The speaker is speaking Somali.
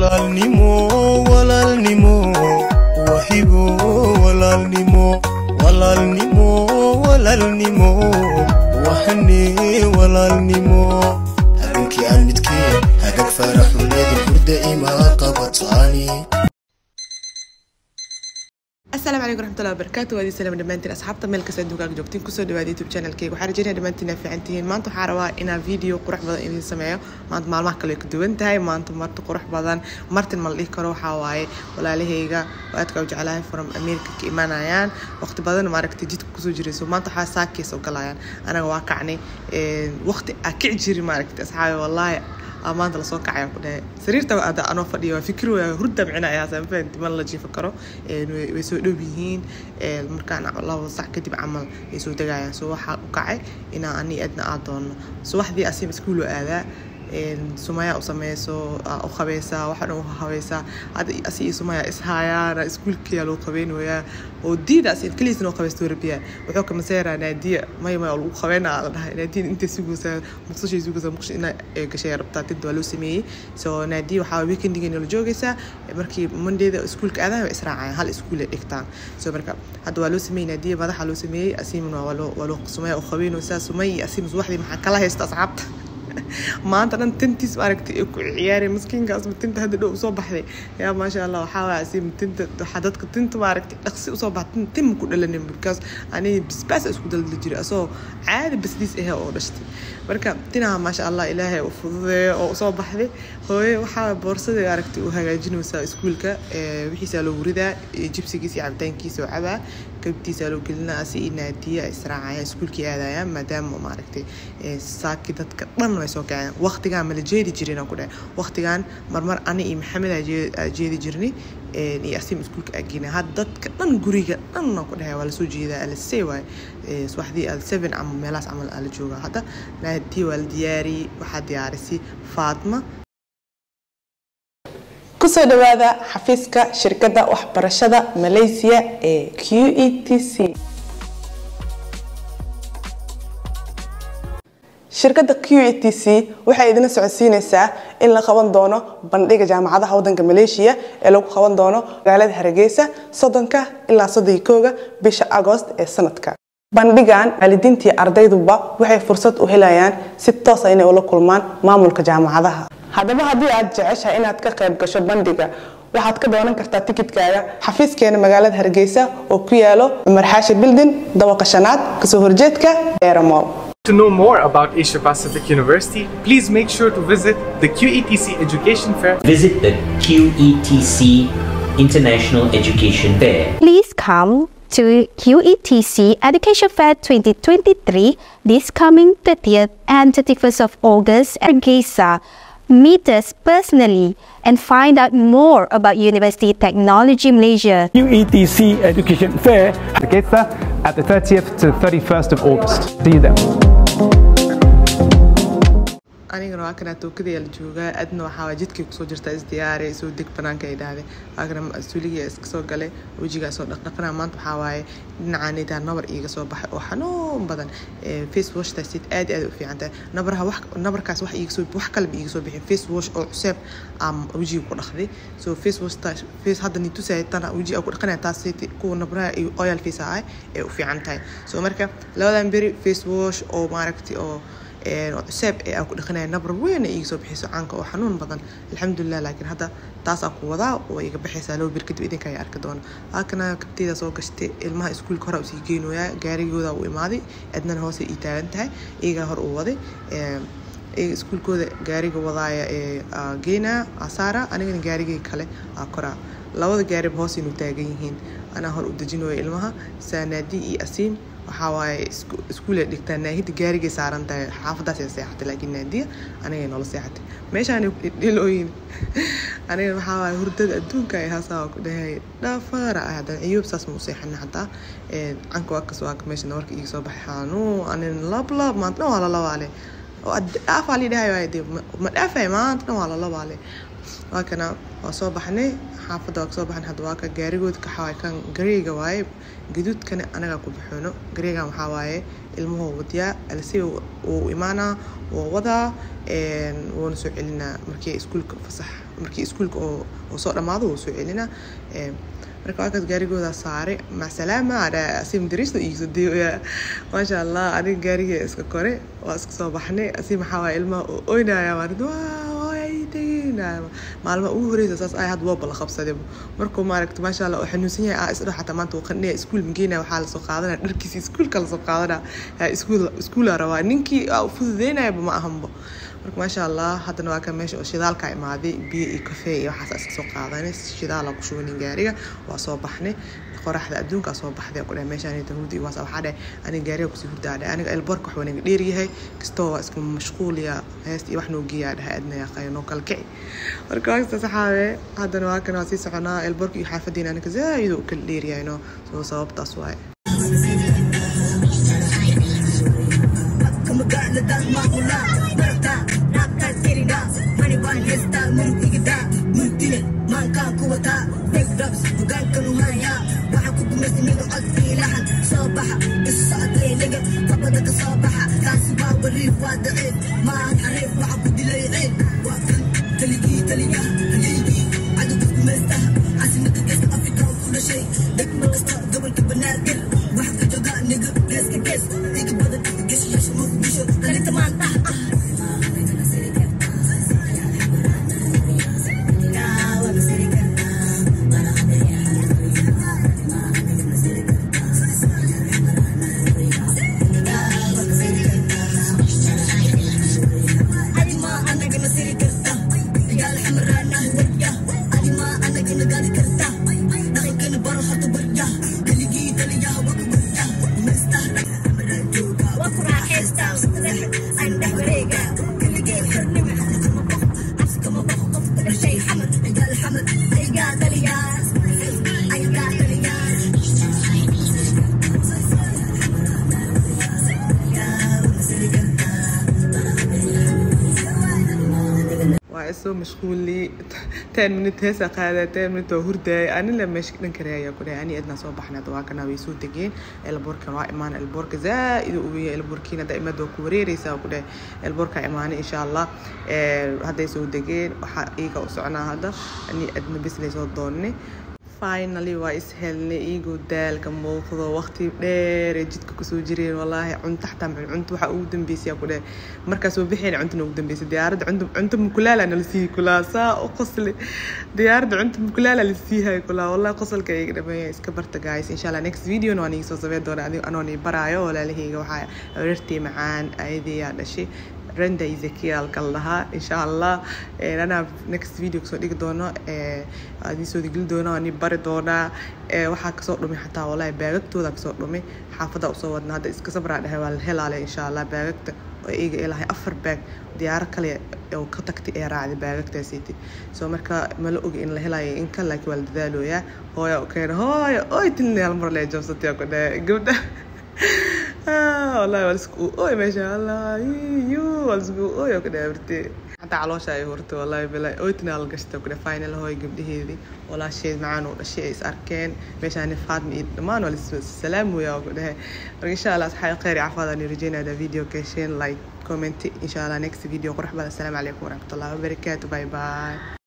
walaalnimo walaalnimo wahibo walaalnimo walaalnimo walaalnimo wahane walaalnimo habeenkii aan midkeen hagag faaraxuleedin hurda imaa qabataani asalaamu calaykum raxmatullahi wabarakaatu waadii salaam dhammaantiin asxaabta meel kasta adduunka aad joogtiin kusoo dhawaada youtube channelkayga waxaan rajeynaya dhammaantiin aa fiican tihiin maanta waxaa rabaa inaan video qurux badan idin sameeyo maanta maalmaha kale ay ka duwan tahay maanta marti qurux badan martin ma la dhihi karo waxaa waaye walaalahayga oo aadka u jeclahay from america ka imaanayaan waqti badan maaragtay jidka kusoo jirayso maanta waxaa saakiis oo galayaan anaga waa kacnay waqti aa kici jiri maaragtay asxaabi wallaahi maanta lasoo kacaya ku dhahay sariirta ada anoo fadhiya waa fikir waa hurda micna ayaa sanfahant man la jiifa karo way soo dhow yihiin markaan labo sac kadib camal ay soo degayaan so waxaa u kacay inaa ani adna aa doono subaxdii asim iskuul oo aadaa sumaya u sameyso u qabeysaa waxaa dhan u habaysaa hadda asi iyo sumaya ishaayaan iskuulkiyaa loo qabeynayaa oo diida asi keliisna oo qabeysta warabiyaa wuxuu ka maseeraa naadiya maya maya lagu qabeynaa la dhahay naadiya intay sugaysaa muqdishay sugaysaa muqdisho ina gashay rabtaa tinta waa loo sameeyey so naadiya waxaa weekendigeena la joogaysaa markii mondayda iskuulka aadaha way israacayaan hal iskuul ay dhigtaan so marka hadda waa loo sameeyey naadiya madaxa loo sameeyey asimna waa loo waa loo sumaya u qabeynaysaa sumay iyo asim subaxdii maxaa kala haysta asxaabta maanta dhan tintiis maaragtay ay ku ciyaareen maskiinkaas tinta hadda dhow usoo baxday yaa maasha allah waxaa waaya asim tinta waxaa dadka tinta maaragtay dhaqsi usoo baxday tin ma ku dhalanin because aniga bisbaas isku daldali jiray asoo caadi basdiis ahe oo dhashtay marka tinaha maasha allah ilaahay u fududeeyo oo usoo baxday hooye waxaa boorsada aragtay u hagaajinaysaa iskuulka wixiisaa loo wuridaa jibsigiisa iyo cabitaankiisa oo cabaa kabtiisa loo gelinaa asi iyo naadiya israacayaan iskuulkii aadayaan maadaama maaragtay saaki dadka dhan way soo kaceen waqtigaan mala jeedi jirin aan ku dhahay waqtigaan marmar ani iyo maxamed aa jeedi jirnay iyo asim iskuulka aagina had dadka dhan guriga dhan aan ku dhahay waa lasoo jeedaa alasey waay subaxdii al seven ama meelahaas camal aa la joogaa hadda naadiya waa la diyaariyey waxaa diyaarisay faatma kusoo dhawaada xafiiska shirkadda waxbarashada malaysia ee q e t c shirkadda q e t c waxay idina socodsiinaysaa in la qaban doono bandhiga jaamacadaha waddanka maleeshiya ee lagu qaban doono magaalada hargeysa soddonka ilaa soddon kooga bisha agost ee sanadka bandhigan waalidiintii ardayduba waxay fursad u helayaan si toosa inay ula kulmaan maamulka jaamacadaha haddaba haddii aad jeceshahay inaad ka qayb gasho bandhiga waxaad ka doonan kartaa tikidkaaga xafiiskeena magaalada hargeysa oo ku yaalo cumar xaashi bildin dabaqa shanaad kasoo horjeedka eramol To know more about Asia Pacific University, please make sure to visit the QETC Education Fair Visit the QETC International Education Fair. Please come to QETC Education Fair 2023 this coming 30th and 31st of August at Gesa. Meet us personally and find out more about University Technology Malaysia. UETC Education Fair Hargeisa at the 30th to 31st of August. See you there. anigana waa kanaa tookadaya la joogaa adna waxaa jidkay kusoo jirtaa isdiyaare soo deg banaanka ay dhahday waa kana mas-uuliga iska soo galay wejigaa soo dhaqdhaqana maanta waxaa waaye dhinacaanidaa nabar iiga soo baxay oo xanuun badan face washtaas aad aad u fiican tahay nabarha wax nabarkaas wax iiga soo wax kaleba iiga soo bixin face wash oo cuseeb aan wejiga ku dhaqday so face washtaas face hadda ni tusaya tana wejiga ku dhaqanaya taas kuwa nabraha iyo oil face ah ee u fiican tahay so marka labadan beri face wash oo maaragtay oo cuseeb ee aan ku dhaqanaya nabar weyn iiga soo bixiso caanka oo xanuun badan alxamdulilah laakiin hadda taasaa ku wadaa oo iga baxaysaa laba bir kadib idinka ayaa arki doona halkana kabteeda soo gashtay ilmaha iskuulka hore usii geynoyaa gaarigooda u imaaday adnana hoose ii taagan tahay iyagaa hor uu waday iskuulkooda gaariga wadaaya ee geynaa asaara anigana gaarigii kale aa koraa labada gaariba hoos inuu taagan yihiin anaa hor u dejinooya ilmaha saanaadi iyo asiim waxaa waaye iskuulay dhigtaa naahida gaarigay saaran tahay xaafadaasay seexatay laakiin naadiya anigay noola seexatay meeshaan dhilooyin aniga waxaa waaye hurdada adduunka ay haasaa ku dhahay dhaafara ah haddana ciyoob saas ma u seexana hataa canka waa kasoo aka meesha nabarka iiga soo baxay xanuu anin lab lab maanta dhan waa la labaale dhaafaa lii dhahay waaye dee ma dhaafay maanta dhan waa la labaale waa kana waa soo baxnay xaafadda waa kasoo baxnay hadda waa ka gaarigood ka xawaay kan gareega waaye gaduudkana anagaa ku baxoono gareegan waxaa waaye ilmuhu wadiyaa alsi wuu imaanaa wuu wadaa wuuna soo celinaa markii iskuulka fasax markii iskuulka oo soo dhammaado wuu soo celinaa marka waakaas gaarigooda saare macalaama asi madariista iiso deeya maasha allah aniga gaariga iska kore waa iska soo baxnay asi maxaa waaya ilmaha oo oynaya maarid maalma ugu horeysa saas ay had wooba la qabsaday markuu maaragta maasha allah oo xanuunsan yahay aa isdho xataa maanta uu qandhaya iskuul mageynaya waxaa lasoo qaadanaya dharkiisa iskuulka lasoo qaadanaya iskuul iskuula rabaa ninkii fududeynayaba ma ahanba marka maasha allah haddana waa kan meesha oo shidaalka imaaday biyo iyo kafee iyo waxaas iska soo qaadanay shidaala ku shubanin gaariga waa soo baxnay qoraxda adduunka soo baxday ku dhahay meeshaan hurdi waas waxaa dhahay aniga gaariga kusii hurdaa dhahay aniga elborka wax wanaga dheer yahay kastoo waa isku mashquuliya heesta iyo wax noo geeyaa dhahay adna yaqayo noo kala kici marka waasta saxaabe haddana waa kan waa sii soconaa elborka iyo xaafadiina aniga zaaid u kala dheer yahay no soo sababtaas waaye soo mashquuli ten minute heesa qaada ten minute oo hurdaay anila meesha dhan kale ayaa ku dhahay ani adna soo baxnay hadda waa kana way soo degeen elboorkan waa imaan elboorka zaaid u weyn elboorkiina hadda imada waa ku wareereysaa ku dhahay elboorka imaanay insha allah hadday soo degeen waxaa iiga u soconaa hadda ani adna bislay soo doonnay finally waa is helnay iyagoo daalka muuqdo waqti dheer ee jidka kusoo jireen walaahi cunto xataa macun cunto waxaa ugu dambeysay ku dheh markaas oo bixeen cuntona ugu dambeysay diyaaradda cunto cunto mukulaala nala siihi kulaa saa u qosli diyaaradda cunto mukulaala la siihay kulaa wallahi qosolka iga dhameeya iska barta guys insha allah next video waan iga soo sameyn doona adigo anoo nii baraayo walaalahayga waxaa areertii macaan ayadeeyaa dhashay renda ezekiel kala lahaa insha allah anaa next video kasoo dhigi doono adii soo digli doono ani bari doonaa waxaa kasoo dhumay xataa walahi baagagtooda kasoo dhumay xaafada usoo wadna hadda iska sabraa dhahay waa la helaale insha allah baagagta oo iga ilahay afar baag diyaaro kale oo ka tagtay ee raacday baagagtaasiiti soo marka mala ogi in la helayo inka laakiin waa la dadaalooyaa hooya u keena hooya oy tilni hal mar lee jabsatay ku dhahay gabdha والله والسكو اوي ما شاء الله يو والسكو اوي كده برتي حتى علوشة اي هورتو والله بلا اويتنا القشتا كده فاينل هوي قبل هذي ولا شيء معانا ولا شيء اس اركان باش انا فاطمة امان ولا السلام ويا كده ان شاء الله صحيح خير عفوا اني رجينا هذا فيديو كيشين لايك كومنت ان شاء الله نكست فيديو قرح السلام عليكم ورحمة الله وبركاته باي باي